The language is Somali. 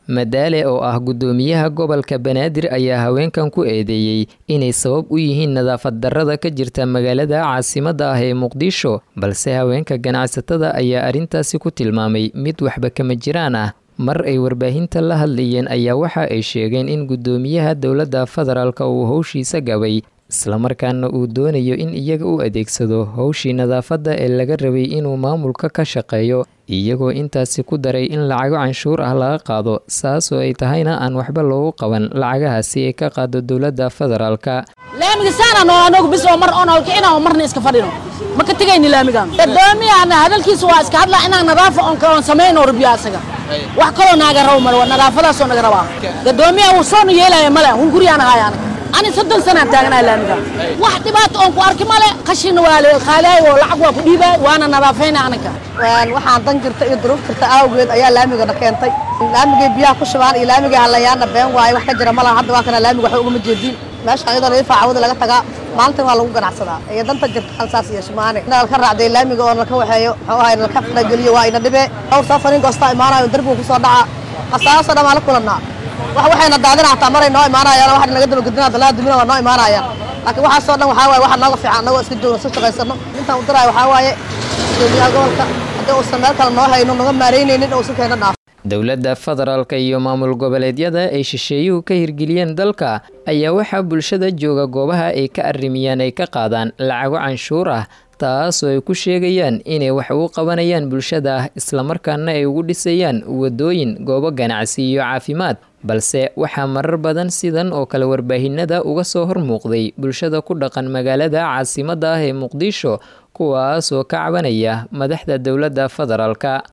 madaale oo ah guddoomiyaha gobolka banaadir ayaa haweenkan ku eedeeyey inay sabab u yihiin nadaafad darrada ka jirta magaalada caasimadda ah ee muqdisho balse haweenka ganacsatada ayaa arrintaasi ku tilmaamay mid waxba kama jiraan ah mar ay warbaahinta la hadlayeen ayaa waxa ay sheegeen in guddoomiyaha dowladda federaalk uu howshiisa gabay islamarkaana uu doonayo in iyaga u adeegsado howshii nadaafadda ee laga rabay inuu maamulka ka shaqeeyo iyagoo intaasi ku daray in lacago canshuur ah laga qaado saasoo ay tahayna aan waxba loogu qaban lacagahaasi ay ka qaado dowladda federaalka laamigisaanano anagu bis oo mar oon halkicina oo marna iska fadhino ma ka tegayni laamigan gadoomiyaana hadalkiisa waa iska hadlaa inaan nadaafa oon oon samayno rabiya asaga wax kaloo naaga rabo male waa nadaafadaasoo naga rabaa gadoomiyaha wuu soonu yeelaya male hun guriyaan ahaay anaga ani soddon sanaan taagnahay laamiga wax dhibaato oon ku arki male qashina waa la qaalaay oo lacag waa ku dhiibay waana nadaafayna anaga waxaan dan jirta iyo duruuf jirta awgeed ayaa laamigana keentay laamigay biyaha ku shubaan iyo laamigay halayaana been waaye wax ka jira malaha hadda waa kana laamiga waxba ugama jeedin meeshaan iyadoo laga faacawada laga tagaa maalintan waa lagu ganacsadaa iyo danta jirtaan saas iyo shumaane inaa laka raacday laamiga oo laka waxeeyo muxuu ahay laka farageliyo waa ina dhibe dhowr safarin goostaa imaanayo darbigu kusoo dhaca asaasoo dhan waa la kulannaa wax waxayna daadina hataa maray noo imaanayaan wax naga dabagedina dalaa dumina waa noo imaanayaan laakiin waxaasoo dhan waxaa waaye waxa nooga fiican annagoo iska joogno iska shaqaysano intaan u diraayo waxaa waaye gudoomiyaha gobolka haddii uusan meel kale noo hayno naga maaraynaynin oo isu keena dhaaf dowladda federaalka iyo maamul goboleedyada ay shisheeyuhu ka hirgeliyeen dalka ayaa waxaa bulshada jooga goobaha ay ka arrimiyaan ay ka qaadaan lacago canshuur ah taasoo ay ku sheegayaan inay wax ugu qabanayaan bulshada ah islamarkaana ay ugu dhisayaan wadooyin goobo ganacsi iyo caafimaad balse waxaa marar badan sidan oo kale warbaahinada uga soo hormuuqday bulshada ku dhaqan magaalada caasimadda ah ee muqdisho kuwaas oo ka cabanaya madaxda dowladda federaalka